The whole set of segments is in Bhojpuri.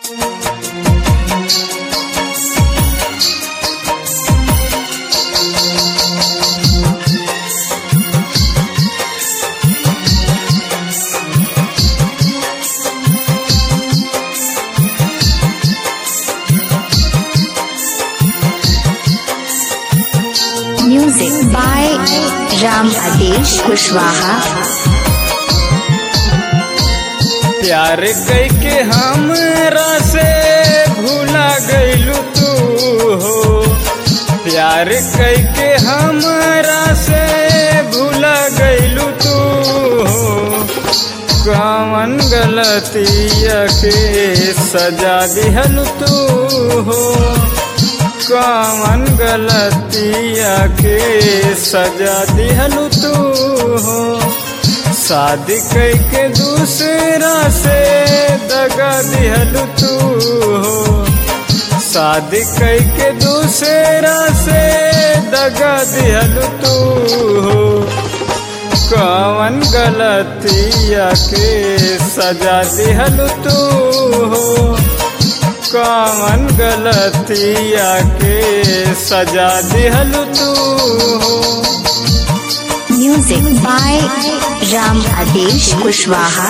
Music by Ram Adesh Kushwaha. प्यार कई के हमरा से भूला गईलू तू हो प्यार कई के हमरा से भूला गईलू तू हो कवन गलतिया के सजा दिहल तू हो कवन गलतिया के सजा दिहल तू हो शादी कई के दूसरा से दगा दिहल तू हो शादी कई के दूसरा से दगा दिहल तू हो कवन गलतिया के सजा दिहल तू हो कवन गलतिया के सजा दिहल तू हो Music by Ram Adesh Kushwaha.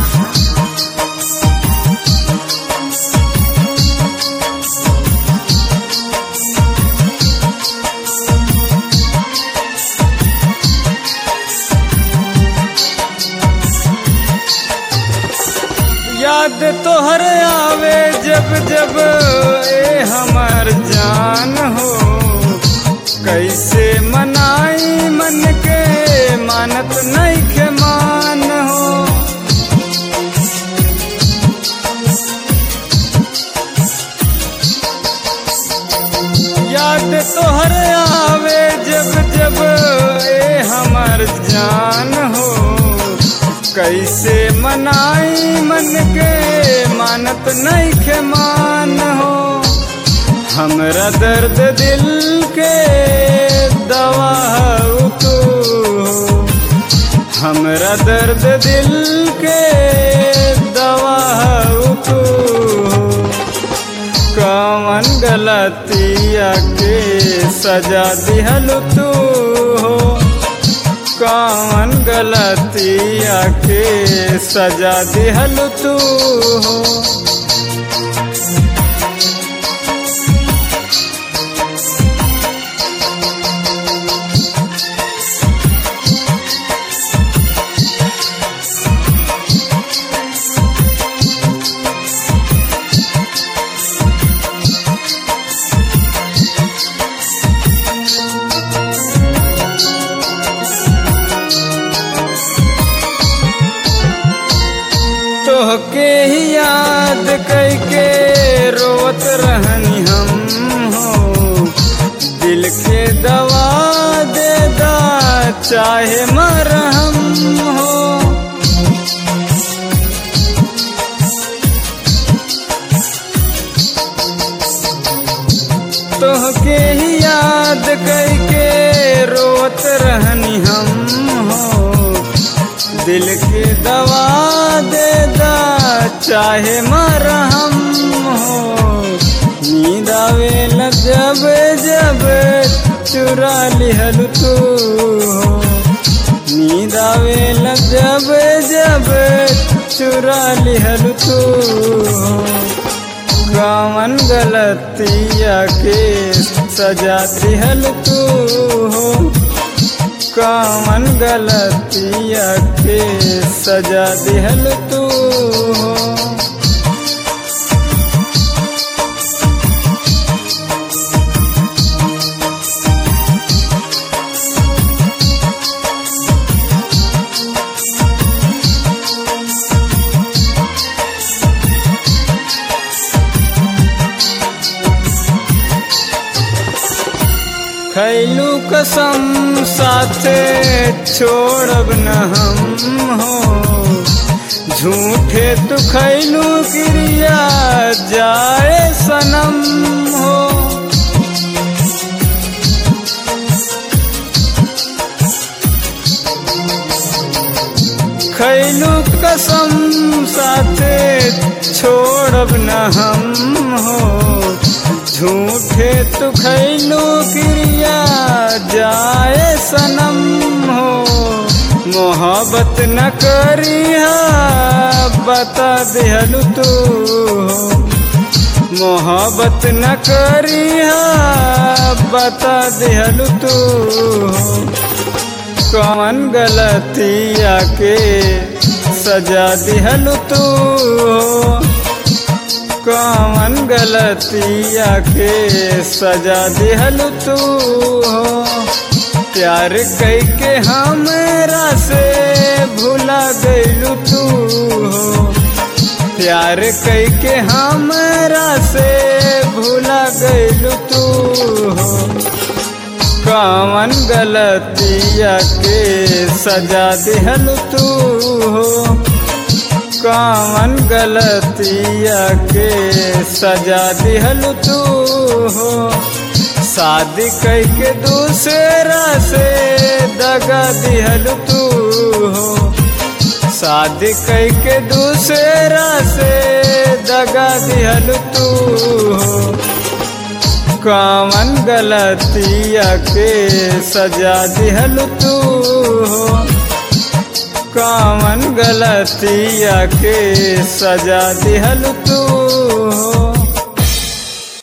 याद तोहर आवे जब जब ए हमार जान हो कैसे मनाई मन के मानत नहीं के मान हो याद तोहर आवे जब जब ए हमार जान हो कैसे मनाई मन के मानत नहीं के मान हो हमरा दर्द दिल के दवा हऊ तू हो हमरा दर्द दिल के दवा हऊ तू हो कवन गलतिया के सजा दिहल तू हो कवन गलतिया के सजा दिहल तू हो तोहके ही याद कैके रोत रहनी हम हो दिल के दवा दे दा चाहे मरहम हो तोहके ही याद कैके रोत रहनी हम हो दिल के दवा दे दा चाहे मरहम हो नींद आवे लग जब जब चुरा लिहल तू हो नींद आवे लग जब जब चुरा लिहल तू हो कवन गलतिया के सजा दिहल तू हो कवन गलतिया के सजा दिहल तू हो खैलू कसम साथे छोड़ब न हम हो झूठे तू खैलू क्रिया जाए सनम हो खैलू कसम साथे छोड़ छोड़ब न हम हो झूठे तू खैलू क्रिया जाए सनम हो मोहब्बत न करिया बता दिहलू तू हो मोहब्बत न करिया बता दिहलू तू हो कौन गलतिया के सजा दिहलू तू हो कौन गलतिया के सजा दिहलू तू हो प्यार कई के हमरा से भुला गईलू तू हो प्यार कई के हमरा से भुला गईलू तू हो कौन गलतिया के सजा दिहल तू हो कौन गलतिया के सजा दिहल तू हो शादी कई के दूसरा से दगा दिहल तू हो शादी कई के दूसरा से दगा दिहल तू हो कौन गलतिया के सजा दिहल तू हो कौन गलतिया के सजा दिहल तू हो